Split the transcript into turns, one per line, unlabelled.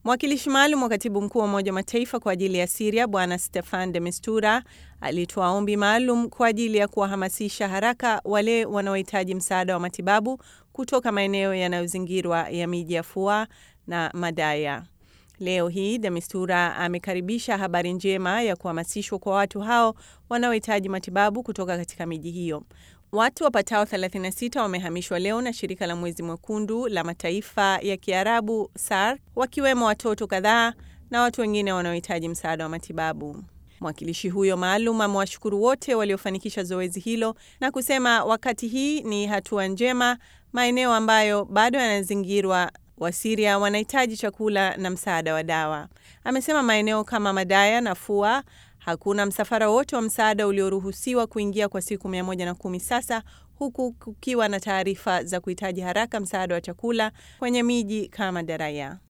Mwakilishi maalum wa katibu mkuu wa Umoja wa Mataifa kwa ajili ya Siria Bwana Stefan de Mistura alitoa ombi maalum kwa ajili ya kuwahamasisha haraka wale wanaohitaji msaada wa matibabu kutoka maeneo yanayozingirwa ya miji ya Fua na Madaya. Leo hii de Mistura amekaribisha habari njema ya kuhamasishwa kwa watu hao wanaohitaji matibabu kutoka katika miji hiyo. Watu wapatao 36 wamehamishwa leo na shirika la Mwezi Mwekundu la mataifa ya Kiarabu SAR, wakiwemo watoto kadhaa na watu wengine wanaohitaji msaada wa matibabu. Mwakilishi huyo maalum amewashukuru wote waliofanikisha zoezi hilo na kusema wakati hii ni hatua njema, maeneo ambayo bado yanazingirwa Wasiria wanahitaji chakula na msaada wa dawa. Amesema maeneo kama Madaya na Fua hakuna msafara wote wa msaada ulioruhusiwa kuingia kwa siku 110 sasa, huku kukiwa na taarifa za kuhitaji haraka msaada wa chakula kwenye miji kama Daraya.